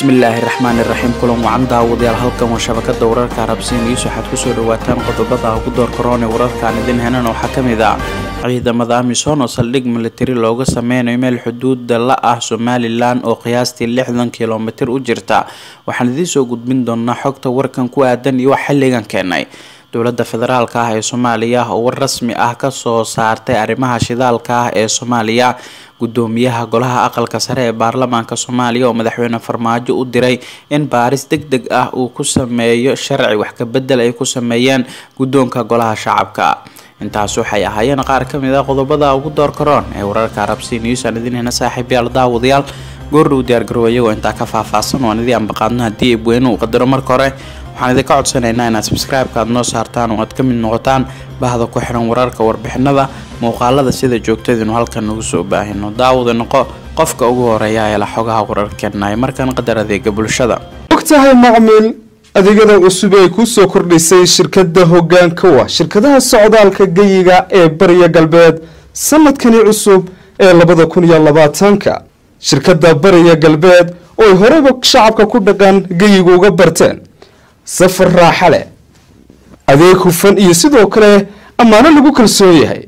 bismillaahi raxmaani raxiim kulan wacan daawadayaal halkan waa shabakada wararka arabsiin iiso waxaad kusoo dhawaataan qodobada ugu door karoon ee wararkaan idin henan waxaa kamid ah ciidamada amisom oo saldhig militari looga sameynayo meel xuduuda la ah somalilan oo qiyaastii lixdan kilomitir u jirta waxaan idiin soo gudbin doonaa xogta warkan ku aadan iyo wax xilligan keenay dowlada federaalk ah ee soomaaliya oo war rasmi ah kasoo saartay arrimaha shidaalka ah ee soomaaliya gudoomiyaha golaha aqalka sare ee baarlamaanka soomaaliya oo madaxweyne farmaajo u diray in baaris deg deg ah uu ku sameeyo sharci wax kabedel ay ku sameeyeen guddoonka golaha shacabka intaas waxay ahaayeen qaar kamid ah qodobada ugu door karoon ee wararka arabsi news aan idin hena saaxiibyaal daawadayaal goordhow diyaargarow iyagoo intaa ka faahfaahsan waan idii ambaqaadno haddii ebweyne uu qadaro marka hore waxaan idinka codsanaynaa inaad sabscribe-ka aad noo saartaan oo aad ka mid noqotaan bahda ku xiran wararka warbixinada muuqaalada sida joogtadinu halkan nagu soo baahino daawada noqo qofka ugu horeeya ee la xogaha wararkeena ay markan qadar adeega bulshada ogtahay macmiil adeegada cusub ee kuu soo kordhisay shirkada hogaanka wa shirkadaha socdaalka geyiga ee bariya galbeed sanadkani cusub ee labada kun iyo labaatanka shirkada bariya galbeed oo ay horeyba shacabka ku dhaqan geyiga uga barteen safar raaxa leh adeeg hufan iyo sidoo kale ammaano lagu kalsoon yahay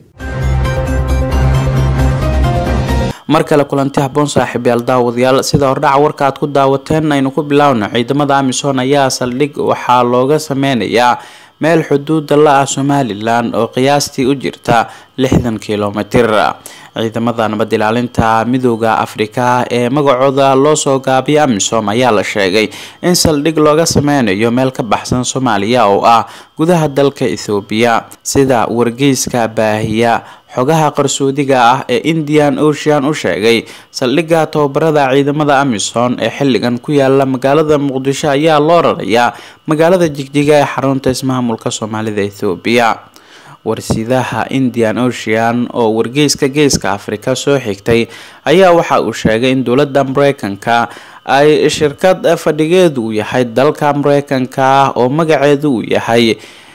mar kale kulanti haboon saaxiibyaal daawadayaal sida hordhaca warka aad ku daawateen aynu ku bilaawno ciidamada amisom ayaa saldhig waxaa looga sameynayaa meel xuduuda la ah somalilan oo qiyaastii u jirta lixdan kilomitir ciidamada nabad ilaalinta midooda afrika ee magacooda loo soo gaabiya amisom ayaa la sheegay in saldhig looga sameynayo meel ka baxsan soomaaliya oo ah gudaha dalka ethoobiya sida wargeyska baahiya xogaha qarsoodiga ah ee indian ocean u sheegay saldhigga tababarada ciidamada amisom ee xilligan ku yaala magaalada muqdisho ayaa loo rarayaa magaalada jigjiga ee xarunta ismaamulka soomaalida ethoobiya warsidaha indian ocean oo wargeyska geeska afrika soo xigtay ayaa waxa uu sheegay in dowladda mareykanka ay shirkad fadhigeedu uu yahay dalka mareykanka oo magaceedu uu yahay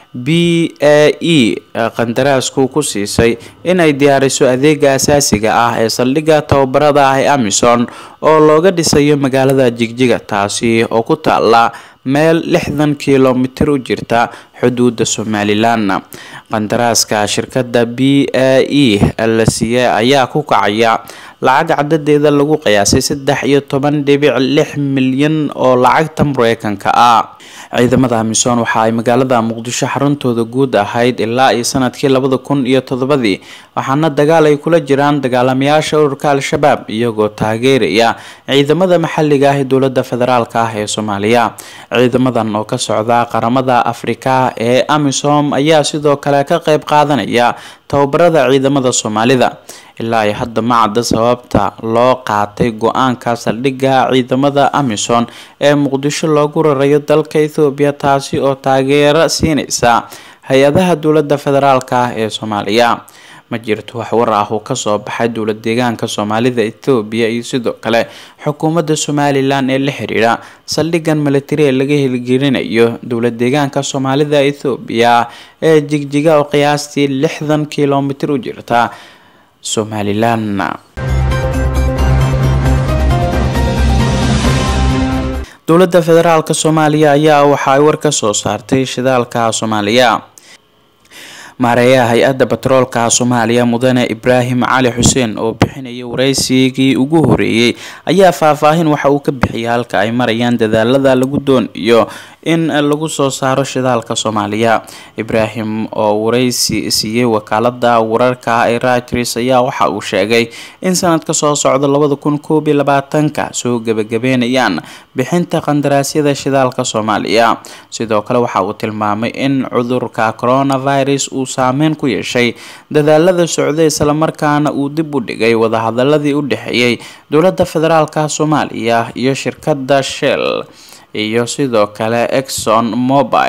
b a e qandaraasku ku siisay inay diyaariso adeega asaasiga ah ee saldhigga tababarada ah ee amison oo looga dhisayo magaalada jigjiga taasi oo ku taala meel lixdan kilomitir u jirta xuduuda somalilan qandaraaska shirkada b a e la siiyey ayaa ku kacaya lacag cadadeeda lagu qiyaasay saddex iyo toban dhibic lix milyan oo lacagta mareykanka ah ciidamada amisom waxa ay magaalada muqdisho xaruntooda guud ahayd ilaa iyo sanadkii labada kun iyo toddobadii waxaana dagaal ay kula jiraan dagaalamayaasha ururka al-shabaab iyagoo taageeraya ciidamada maxaliga ah ee dowlada federaalk ah ee soomaaliya ciidamadan oo ka socda qaramada afrika ee amisom ayaa sidoo kale ka qeyb qaadanaya tababarada ciidamada soomaalida ilaa iyo hadda ma cadda sababta loo qaatay go-aanka saldhigga ciidamada amisom ee muqdisho loogu rarayo dalka ethoobiya taasi oo taageero siineysa hay-adaha dowlada federaalk ah ee soomaaliya ma jirto wax war ah uu kasoo baxay dowlad deegaanka soomaalida ethoobiya iyo sidoo kale xukuumadda somalilan ee la xiriira saldhigan militari ee laga hirgelinayo dowlad deegaanka soomaalida ethoobiya ee jigjiga oo qiyaastii lixdan kilomitir u jirta somalilan dowladda federaalk soomaaliya ayaa waxa ay war ka soo saartay shidaalka soomaaliya maareeyaha hay-adda batroolka soomaaliya mudane ibraahim cali xuseen oo bixinaya wareysigii ugu horeeyey ayaa faahfaahin waxa uu ka bixiyay halka ay marayaan dadaalada lagu doonayo in lagu soo saaro shidaalka soomaaliya ibraahim oo wareysi siiyey wakaalada wararka ee reuters ayaa waxa uu sheegay in sanadka soo socda labada kun koob iyo labaatanka soo gebagabeynayaan bixinta qandaraasyada shidaalka soomaaliya sidoo kale waxa uu tilmaamay in cudurka coronavirus uu saameyn ku yeeshay dadaalada socday islamarkaana uu dib u dhigay wadahadaladii u dhexeeyay dowlada federaalka soomaaliya iyo shirkada shell iyo sidoo kale exxon mobile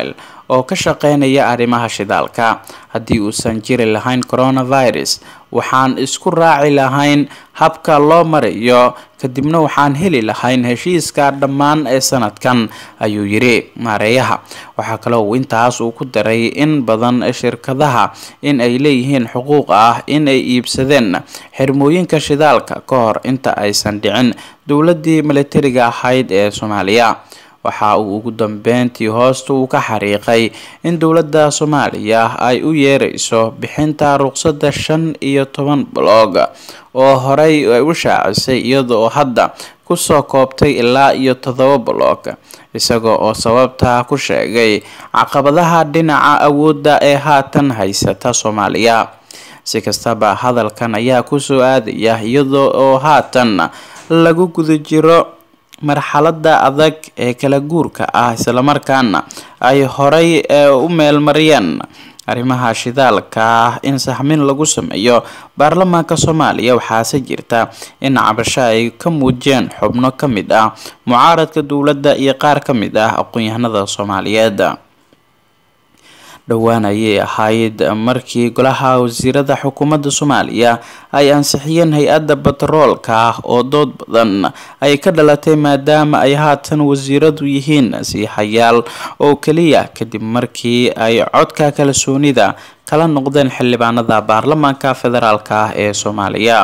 oo ka shaqeynaya arrimaha shidaalka haddii uusan jiri lahayn coronavirus waxaan isku raaci lahayn habka loo marayo kadibna waxaan heli lahayn heshiiska dhammaan ee sanadkan ayuu yiri maareeyaha waxaa kale uu intaas uu ku daray in badan shirkadaha in ay leeyihiin xuquuq ah in ay iibsadeen xirmooyinka shidaalka ka hor inta aysan dhicin dowladii militariga ahayd ee soomaaliya waxa uu ugu dambeyntii hoosta uu ka xariiqay in dowladda soomaaliya ay u yeereyso bixinta ruqsadda shan iyo toban blog oo horey ay u shaacisay iyadoo hadda kusoo koobtay ilaa iyo todoba blog isaga oo sababta ku sheegay caqabadaha dhinaca awoodda ee haatan haysata soomaaliya si kastaba hadalkan ayaa kusoo aadaya iyadoo oo haatan lagu guda jiro marxalada adag ee kala guurka ah islamarkaana ay horay u meelmariyeen arrimaha shidaalka in saxmin lagu sameeyo baarlamaanka soomaaliya waxaase jirta in cabasho ay ka muujiyeen xubno ka mid ah mucaaradka dowladda iyo qaar ka mid ah aqoon-yahanada soomaaliyeed dhowaan ayay ahayd markii golaha wasiirada xukuumadda soomaaliya ay ansixiyeen hay-adda batroolka oo dood badan ay ka dhalatay maadaama ay haatan wasiiradu yihiin siihayaal oo keliya kadib markii ay codka kalsoonida kala noqdeen xildhibaanada baarlamaanka federaalk ee soomaaliya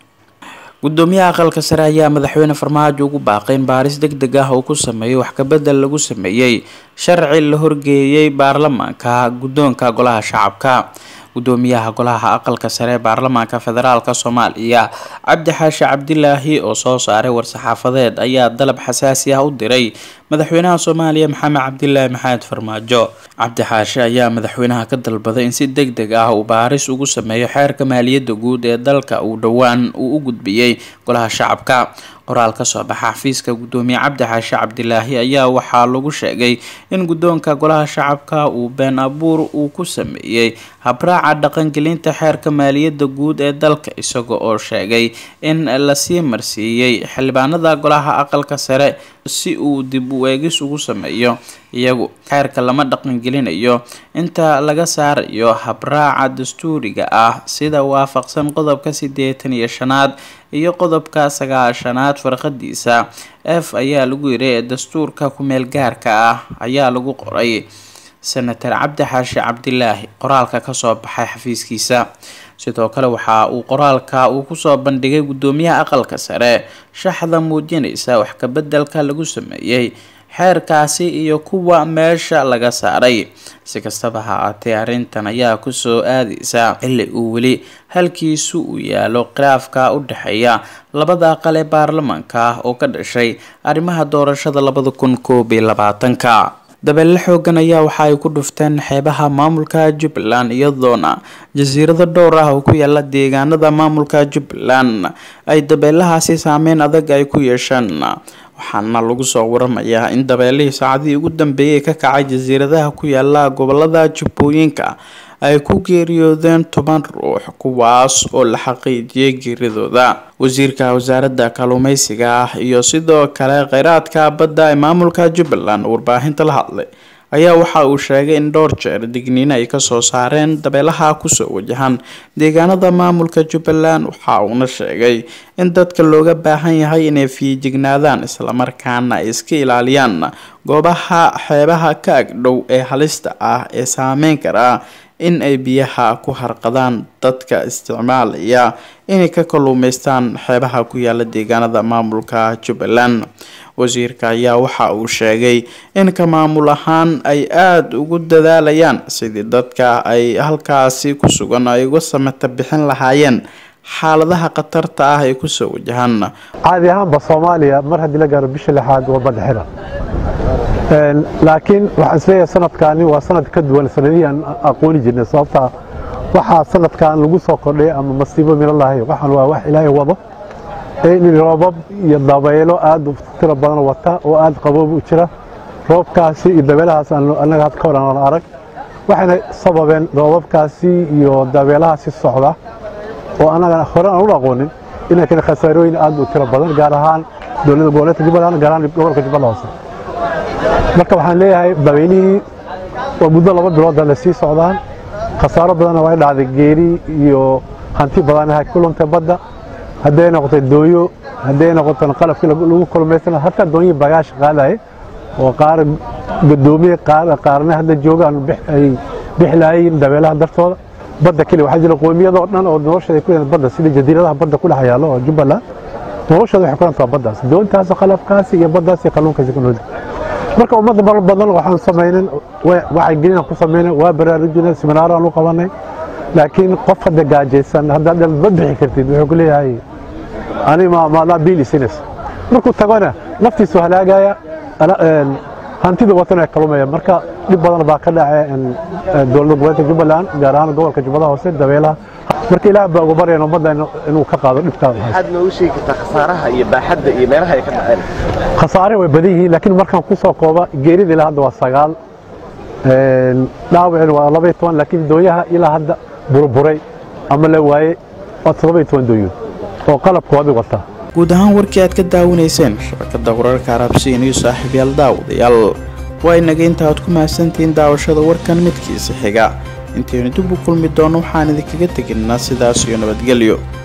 gudoomiyaha aqalka sare ayaa madaxweyne farmaajo ugu baaqay in baaris deg deg ah uu ku sameeyo wax kabedel lagu sameeyey sharci la horgeeyay baarlamaanka guddoonka golaha shacabka gudoomiyaha golaha aqalka sare ee baarlamaanka federaalk soomaaliya cabdi xaashi cabdilaahi oo soo saaray war-saxaafadeed ayaa dalab xasaasi ah u diray madaxweynaha soomaaliya maxamed cabdilaahi maxamed farmaajo cabdi xaashi ayaa madaxweynaha ka dalbaday in si deg deg ah uu baaris ugu sameeyo xeerka maaliyadda guud ee dalka uu dhowaan uu u gudbiyey golaha shacabka qoraal ka soo baxa xafiiska gudoomiye cabdi xaashi cabdilaahi ayaa waxaa lagu sheegay in guddoonka golaha shacabka uu been abuur uu ku sameeyey habraaca dhaqangelinta xeerka maaliyadda guud ee dalka isaga oo sheegay in lasii marsiiyey xildhibaanada golaha aqalka sare si uu dib u eegis ugu sameeyo iyagu xeerka lama dhaqangelinayo inta laga saarayo habraaca dastuuriga ah sida waafaqsan qodobka sideetan iyo shanaad iyo qodobka sagaashanaad farqadiisa f ayaa lagu yiri ee dastuurka ku-meel gaarka ah ayaa lagu qoray senator cabdi xaashi cabdilaahi qoraalka kasoo baxay xafiiskiisa sidoo kale waxa uu qoraalka uu kusoo bandhigay gudoomiyaha aqalka sare shaxda muujinaysa wax kabedelka lagu sameeyey xeerkaasi iyo kuwa meesha laga saaray si kastaba ha aatee arrintan ayaa kusoo aadaysa xilli uu weli halkiisu uu yaalo khilaafka u dhexeeya labada aqal ee baarlamaanka oo ka dhashay arrimaha doorashada labada kun koob iyo labaatanka dabeelle xoogan ayaa waxa ay ku dhufteen xeebaha maamulka jubbaland iyadoona jasiirado dhowr ah oo ku yaala deegaanada maamulka jubbaland ay dabeelahaasi saameyn adag ay ku yeesheen waxaana lagu soo waramayaa in dabeelihii saacadihii ugu dambeeyay ka kacay jasiiradaha ku yaala gobolada jubbooyinka ay ku geeriyoodeen toban ruux kuwaas oo la xaqiijiyay geeridooda wasiirka wasaaradda kalluumeysiga ah iyo sidoo kale kheyraadka badda ee maamulka jubbaland warbaahinta la hadlay ayaa waxa uu sheegay in dhowr jeer digniino ay kasoo saareen dabeelaha kusoo wajahan deegaanada maamulka jubbaland waxa uuna sheegay in dadka looga baahan yahay inay fiijignaadaan islamarkaana ay iska ilaaliyaan goobaha xeebaha ka agdhow ee halista ah ee saameyn kara in ay biyaha ku harqadaan dadka isticmaalaya inay ka kalluumeystaan xeebaha ku yaala deegaanada maamulka jubbaland wasiirka ayaa waxa uu sheegay in ka maamul ahaan ay aada ugu dadaalayaan sidii dadka ay halkaasi ku sugan ay uga samata bixin lahaayeen xaaladaha khatarta ah ee kusoo wajahaan caadi ahaanba soomaaliya mar haddii la gaaro bisha lixaad waa badhexira laakiin waxaan isleeyahay sanadkaani waa sanad ka duwan sanadihii aan aqooni jirnay sababtaa waxaa sanadkan lagu soo kordhay ama masiibo minalahay waxaan waa wax ilaahay wado in roobab iyo dabaylo aad u tiro badan wata oo aad qaboob u jira roobkaasi iyo dabeelahaas annaga had ka hor aan arag waxayna sababeen roobabkaasi iyo dabeelahaasi socda oo annaga hore aan u aqoonin inay keen khasaarooyin aad u tiro badan gaar ahaan dowladda goboleedka jubbaland gaar ahaan gobolka jubbala hoose marka waxaan leeyahay dabeylihii waa muddo laba bilooda la sii socdaan khasaaro badanna way dhacday geeri iyo hanti badanaha ku luntay badda hadday noqotay dooyo hadday noqoto qalabkii lagu kulmaysan hataa doonyin bagaash qaadaye oo qaar gadoomiye qaarna hadda joogaan ay bixlaayeen dabeelaha dartooda badda keli waxaa jira qoomiyadoo dhan oo noloshooda ku leedahay badda sida jasiiradaha badda ku dhex yaalo oo jubbaland noloshooda waxay ku leedahay baddaas doontaas qalabkaasi iyo baddaas iyo kalluunkaasi ku nool marka ummadda mar badan waxaan samaynan waxay gelina ku samaynan waa baraarujina seminaaraan u qabanay laakiin qof hadda gaajaysan haddaad ma bixi kartid wuxuu ku leeyahay ani maadaa biili sinaysa markuu tagona naftiisu halaagaya hantida watan ay kalumaya marka dhib badan baa ka dhacay dowladda gobolka jubbaland gaar ahaan gobolka jubbada hoose dabeelaha marka ilaah baa ugu baryan ummadda inuu ka qaado dhibkaa waxaad noogu sheegi kartaa khasaaraha iyo baaxadda iyo meelaha ay ka dhaceen khasaare way badan yihiin laakiin markaan ku soo kooba geerida ilaa hadda waa sagaal dhaawacina waa laba iyo toban laakiin dooyaha ilaa hadda burburay ama la waayey waa toddoba iyo toban dooyood oo qalabkoodii wata guud ahaan warkii aad ka daawanayseen shabakada wararka arabsiin iyo saaxiibyaal daawadayaal waa inaga inta aad ku mahadsantihiin daawashada warkan midkiisa xiga intaynu dib u kulmi doono waxaan idinkaga teginaa sidaas iyo nabadgelyo